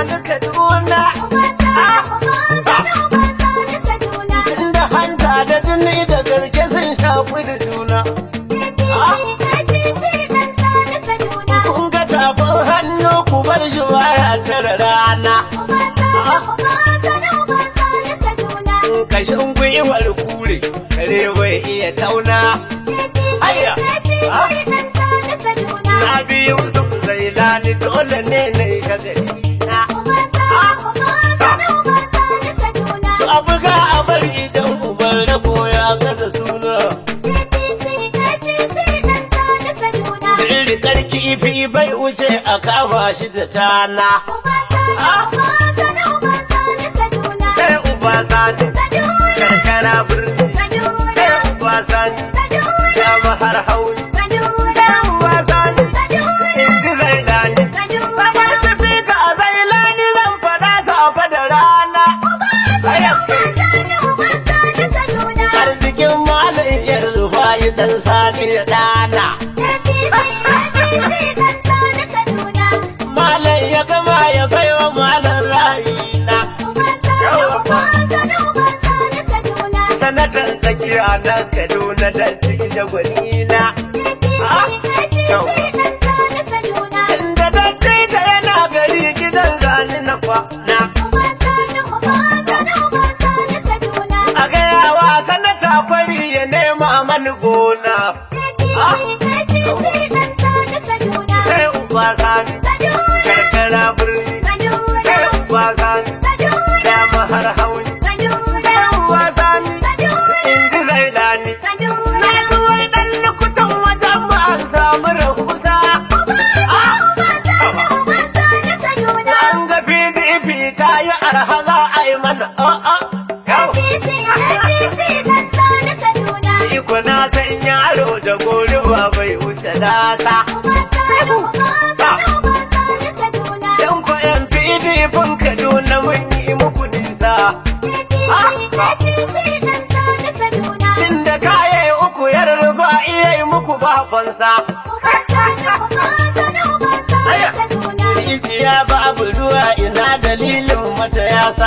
sani kaduna inda hanta da jini da garke sun shafi da juna kun ga tafin hannu ku bar shi baya tara rana kashin gwiwar kure kare bai iya tauna na biyu su zai lani dole ne na yi gagari na to a buga a bari idan uban rago ya gaza suna Rikar kifi bai wuce a kama shi da tana sai uba sani karkara birni sai uba sani dama har hauli sai uba sani inji zai dani Sabar su fi ka a zai lani zan faɗa safa da rana arzikin malin yar rufayi dan sani da dana malam ya gama ya baiwa malam ra'ayina sanatan tsakiya na kaduna da da gwanina inda datti da yana gari gidan zani na kwana a gayawa sanata fari ya nema mani gona sai uba sani karkara birni sai uba sani dama har hauni sai uba sani inji zai dani na ji wai dan lukutan wajen ba an samu rahusa an ga pdp ta yi arha za a yi mana a'a iko na san yaro da gori ba bai wuce nasa yan ko yan pdp kaduna mun yi muku nisa inda kaye uku yar rufa iya yi muku babansa rijiya babu ruwa ina dalilin mata yasa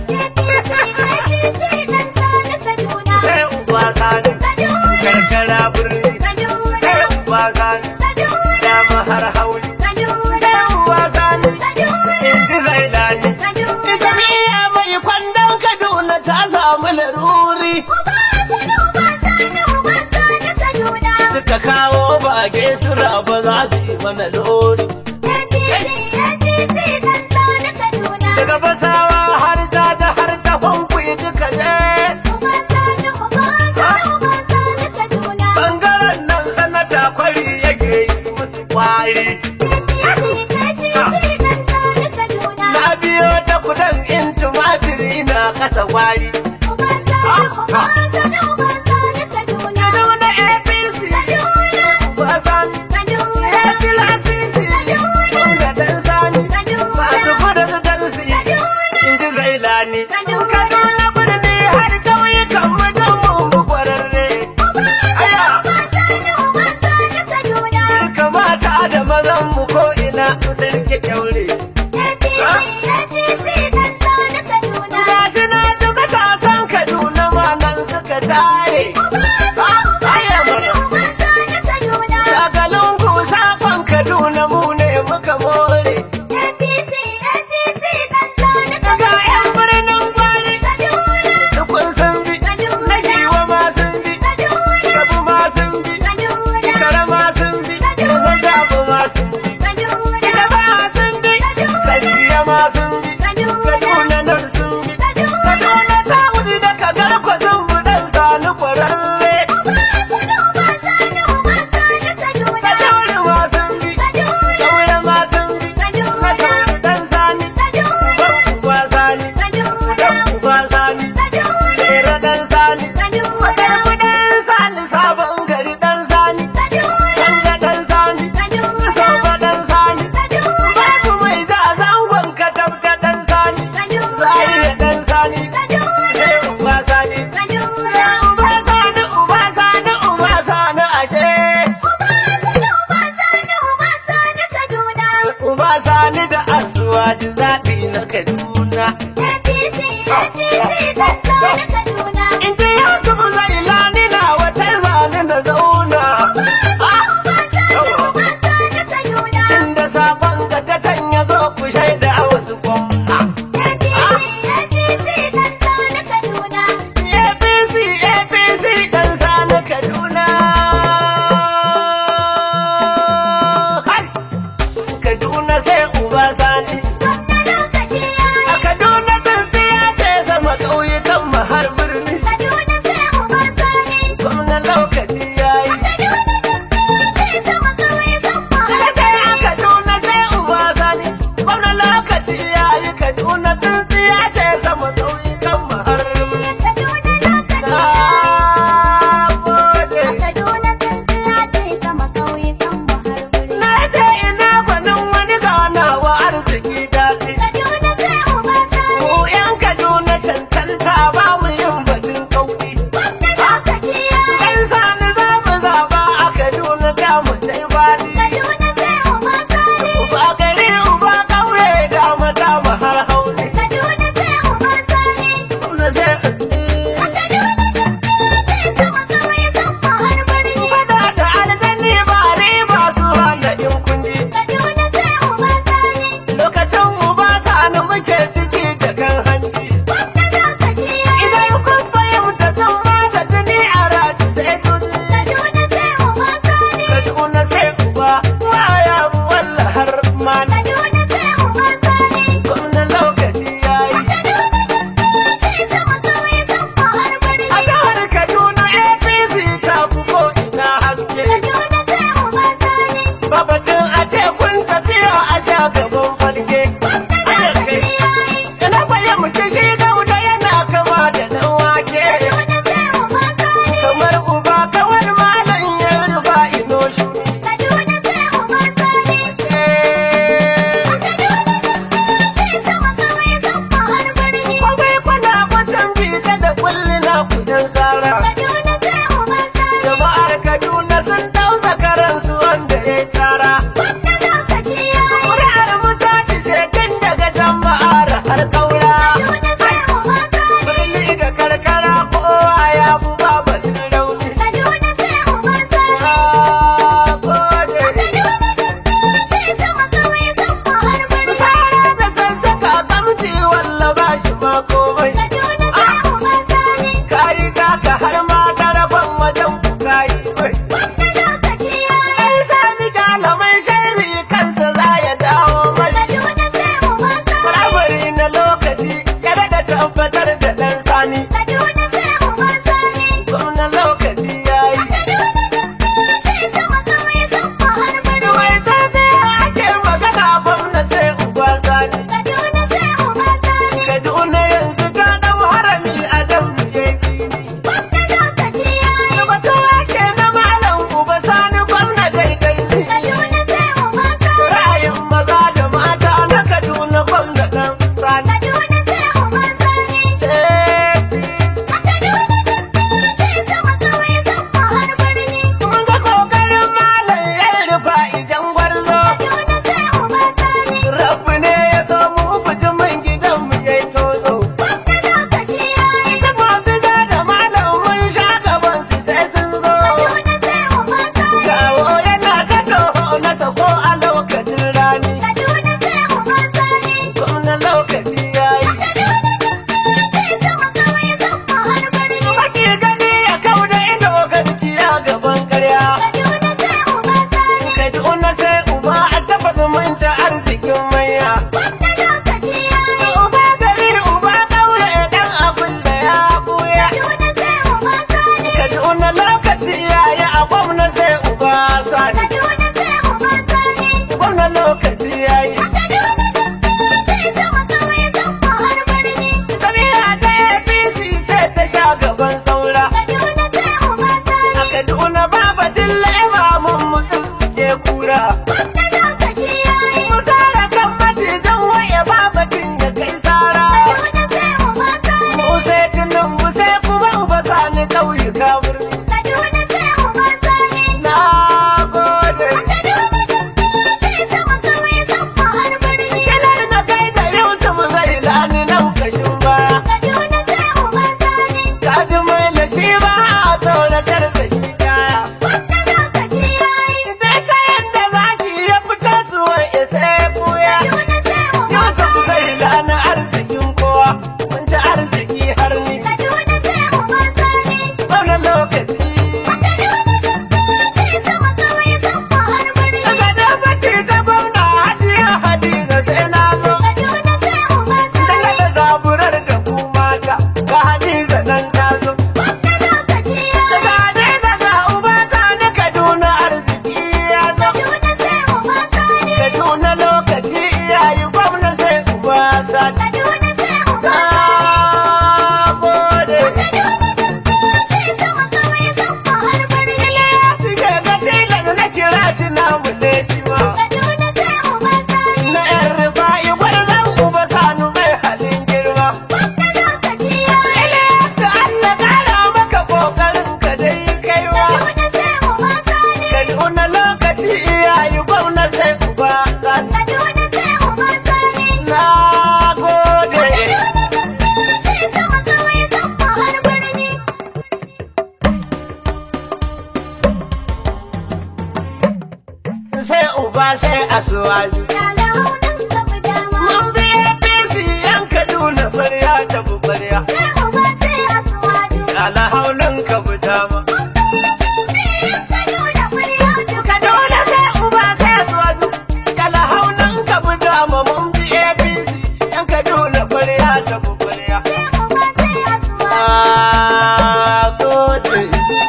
sai uba sani karkara birni sai uba sani dama har hauli sai uba sani inji zai dani jami'a mai kwandon kaduna ta samu laruri suka kawo bage su raba za su yi mana lori daga basawa har ta ta har ta fankuyi duka ne bangaren nan sanata kwari yake yi musu kwari na biyo ta kudan in tumatiri na kasa kwari Kaduna APC Basan ya ci lasisi Kunga dan sani masu gudun dansi in ji zailani Kaduna birni har ƙauyukan mutum mu kwararre kamata da mazan mu ko ina sun ki kyaure gashi na ji matasan Kaduna ma nan suka tare shagalin ku sakon Kaduna mu ne muka more ga 'yan birnin gwari dukun sun bi na giwa ma sun bi gabu ma sun bi ikara ma sun bi na gabu ma sun bi ita ba sun In ji Yusuf Zailani na wata zane da zauna. Inda sabon ga ta canya zo ku shaida a wasu gwamna. APC APC dan sani Kaduna. Hai! Kaduna sai uba sani. A Kaduna tsintsiya ce sama ƙauyukan mu har Alhaji mai da shi ba a tsoratar da shi kaya. Dai kayan da zaki ya fito su wai isa ya buya. Yusuf zai gane arzikin kowa, mun ci arziki har ni. Wannan lokaci daga dabaci ta gwamna hajiya hadiza sai na zo. Daga da zaburar da ku mata, ga hadiza nan ta zo. Daga hadiza ga uba sani Kaduna arziki ya zo. Kaduna lokaci iyayi gwamna sai uba sani. Na gode. Iliyasu ke ga tilas na kira shi na mule shi ma. Na ‘yan rufa'i gwarzon uba sanu mai halin girma. Iliyasu Allah ƙara maka ƙoƙarin ka dai kaiwa. Kaduna lokaci iyayi gwamna sai uba sani. Na gode. Sai uba sai asuwaji. Mun bi APC yan Kaduna farya ta bubarya. Ala haunan ka fita ma. Kaduna sai uba sai asuwaji. Ala haunan ka fita ma mun bi APC yan Kaduna farya ta bubarya. Na gode.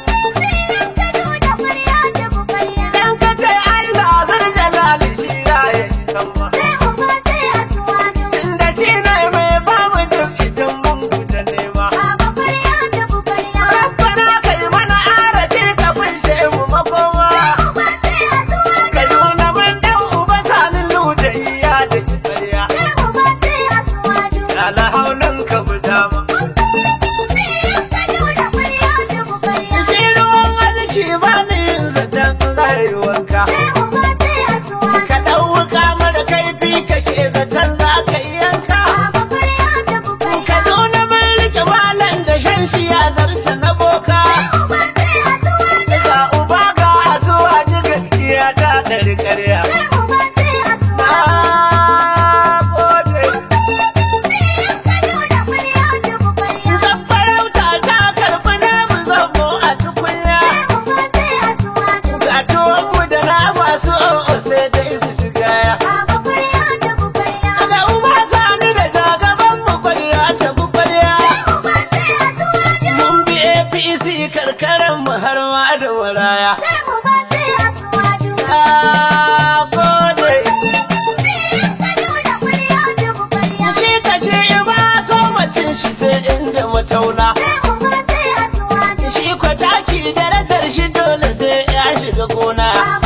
Dan ka ce Allah zan jalali shi ya yi sama. Inda shi ne mai bamu duk idan mun fita nema. Rabbana kai mana arashi ka kunshe mu makoma. Ka nuna mun dan uba sanin ludayiya da kibarya. Ala haunan ka fita ma. Shi ruwan arziki ba ni yin zaton rayuwarka. Ka ɗauka mara kaifi kake zaton za ka yi yanka. Ka nuna mun rike malam da shan shi ya zarce na boka. Ga uba ga asuwa ji gaskiya ta ɗari ƙarya. Na gode. Zan farauta ta karɓi namu zomo a tukunya. Ga tuwonmu da nama su o'o sai dai su ci gaya. Ga uba sani da jagaban mu kwarya ta kwarya. Mun bi APC karkaran mu har ma da maraya. Na gode. Shi ka shi ba so macin shi sai inda matauna. Shi kwataki darajar shi dole sai ya shiga gona.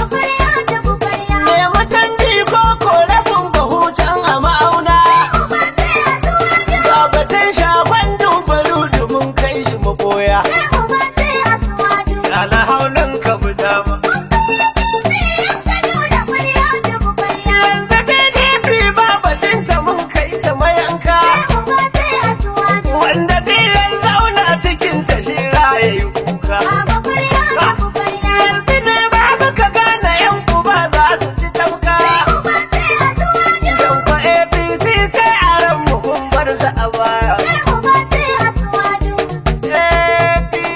Me mutan ko korafin bahu can a ma'auna. Ga batun shagon dubaru mun kai shi maboya. Ala haunan ka fita ma. Yanzu PDP ba batun ta mun kai ta mayanka. Wanda dilan zauna cikin ta shi raye yi kuka. Yanzu ne ba ka gane yan uba za su ci tauka. Yan kwa APC kai a ran mu kun bar su a baya. APC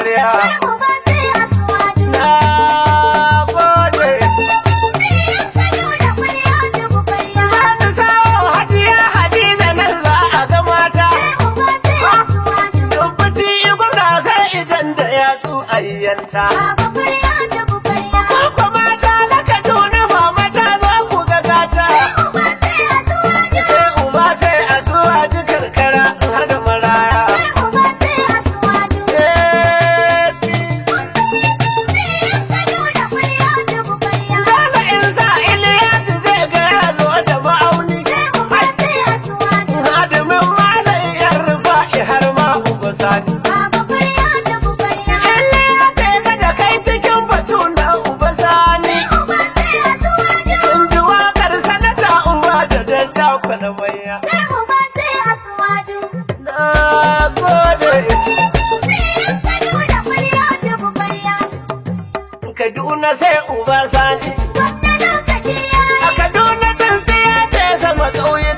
amarya. Sai uba sai asuwaju. Na gode. Sai yan Kaduna ƙwarya da bukayya. Zani sawo hajiya Hadiza nan za a ga mata. Sai uba sai asuwaju. Dubbuti gwamna sai idan da yatsu ayyanta. Baba ƙwarya da bukayya. Ko mata na Kaduna ba mata za ku ga gata. Sai uba sai asuwaju. Sai uba sai a zuwa ji karkara in hada maraya. Sai uba sai asuwaju. Sai yan Kaduna ƙwarya da bukayya. Dole in sa Iliyasu zai ga ya zo da ma'auni. Sai uba sai asuwaju. Hadimin malam yan rufa'i har ma uba sani. Baba ƙwarya da bukayya. Lalle ya taiga da kai cikin batu na uba sani. Sai uba sai asuwaju. In ji waƙar sanata uba da daddakwa na manya. Sai uba sai asuwaju. Na gode. Sai yan Kaduna ƙwarya da bukayya. Kaduna sai uba sani. Gwamna lokaci ya A yi. Kaduna tsintsiya ce sama ƙauye